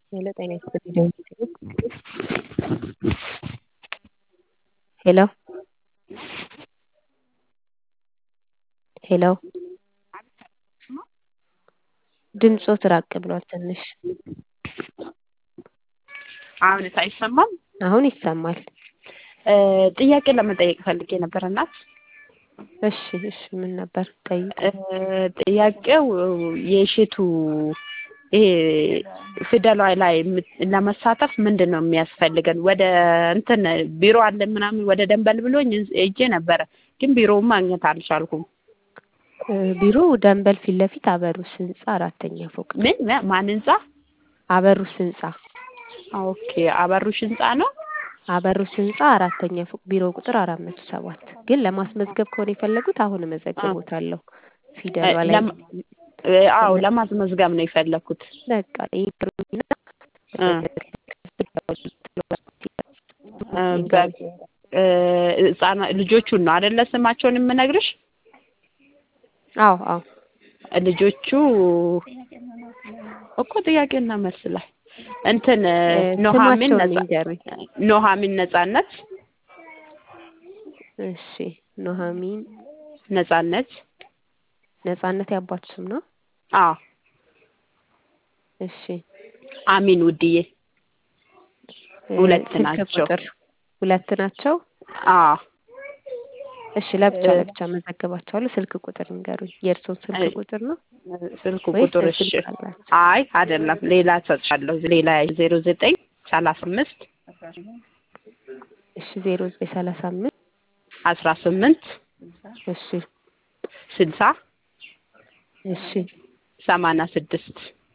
ሄሎ ጤና ይስጥልኝ ሄሎ ሄሎ ድምጾት ራቅ ብሏል ትንሽ አሁንስ አይሰማም? አሁን ይሰማል። ጥያቄ ለመጠየቅ ፈልጌ ነበር እናት። እሺ እሺ ምን ነበር ጠይቅ። ጥያቄው የእሸቱ ይሄ ፊደሏ ላይ ለመሳተፍ ምንድን ነው የሚያስፈልገን? ወደ እንትን ቢሮ አለ ምናምን ወደ ደንበል ብሎኝ ሄጄ ነበረ፣ ግን ቢሮውን ማግኘት አልቻልኩም። ቢሮ ደንበል ፊት ለፊት አበሩስ ህንጻ አራተኛ ፎቅ ነው። ምን ማን ህንጻ? አበሩስ ህንጻ ኦኬ አበሩሽ ህንጻ ነው። አበሩስ ህንጻ አራተኛ ፎቅ ቢሮ ቁጥር አራት መቶ ሰባት ግን ለማስመዝገብ ከሆነ የፈለጉት አሁን እመዘግቦታለሁ። ፊደሏ ላይ አዎ ለማስመዝገብ ነው የፈለኩት። በቃ ይብሩና ህጻና ልጆቹን ነው አይደለ ስማቸውን የምነግርሽ? አዎ አዎ ልጆቹ እኮ ጥያቄና መልስ ላይ እንትን ኖሃሚን ስማቸውን ነጻ ይንገሩኝ። ኖሃሚን ነጻነት እሺ ኑሐሚን ነጻነት ነጻነት ያባቱ ስም ነው። አዎ እሺ አሚን ውድዬ ሁለት ስልክ ናቸው። ቁጥር ሁለት ናቸው። አዎ እሺ ለብቻ ለብቻ መዘግባቸዋለሁ። ስልክ ቁጥር ንገሩኝ። የእርስዎን ስልክ አይ፣ ቁጥር ነው ስልክ ወይስ ቁጥር እሺ ስልክ አላቸው? አይ አይደለም ሌላ ሰጥሻለሁ ሌላ ዜሮ ዘጠኝ ሰላሳ አምስት እሺ ዜሮ ዘጠኝ ሰላሳ አምስት አስራ ስምንት እሺ ስልሳ እሺ ሰማንያ ስድስት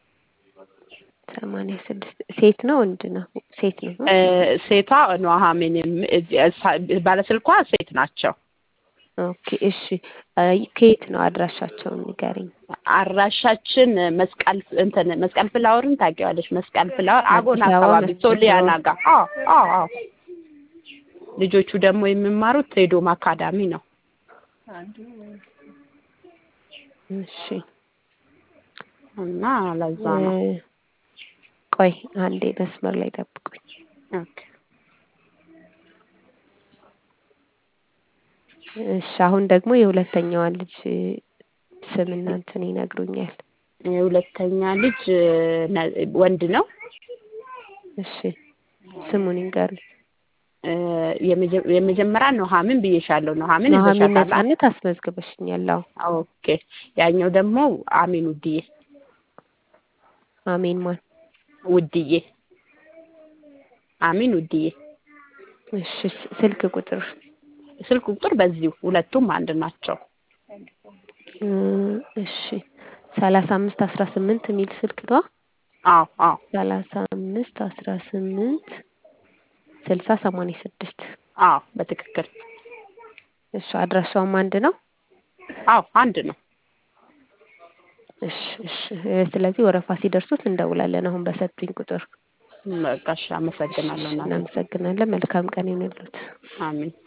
ሰማንያ ስድስት ሴት ነው ወንድ ነው? ሴት ነው። እ ሴቷ ኑሐሚን የም- እዚህ እሳ- ባለስልኳ ሴት ናቸው። ኦኬ እሺ አይ፣ ከየት ነው አድራሻቸውን ንገሪኝ። አድራሻችን መስቀል እንትን መስቀል ፍላወርን ታውቂዋለሽ? መስቀል ፍላወር አጎን አዲስ አበባ አካባቢ መስቀል ሶሊያና ፍላወር። ጋር። አዎ አዎ አዎ። ልጆቹ ደግሞ የሚማሩት ቴዶም አካዳሚ ነው። እሺ እና ለዛ እ፣ ነው። ቆይ አንዴ መስመር ላይ ጠብቁኝ። ኦኬ እሺ አሁን ደግሞ የሁለተኛዋን ልጅ ስምና እንትን ይነግሩኛል። የሁለተኛ ልጅ ነ- ወንድ ነው። እሺ ስሙን ይንገሩኝ። እ፣ የመጀ- የመጀመሪያ ኑሐሚን ብዬሻለሁ። ኑሐሚን ኑሐሚን ይዘሻታል? ነጻነት አስመዝግበሽኛል። አዎ ኦኬ። ያኛው ደግሞ አሚን ውድዬ አሜን ማን ውድዬ አሚን ውድዬ። እሺ ስ- ስልክ ቁጥር ስልክ ቁጥር በዚሁ ሁለቱም አንድ ናቸው። እ፣ እሺ ሰላሳ አምስት አስራ ስምንት የሚል ስልክ ነው። አዎ አዎ ሰላሳ አምስት አስራ ስምንት ስልሳ ሰማንያ ስድስት አዎ በትክክል እሺ አድራሻውም አንድ ነው። አዎ አንድ ነው። እሺ እሺ እ፣ ስለዚህ ወረፋ ሲደርሱት እንደውላለን። አሁን በሰጡኝ ቁጥር በቃ እሺ፣ እሺ አመሰግናለሁ እሺ እናቴ። እናመሰግናለን። መልካም ቀን ይሁንልዎት። አሚን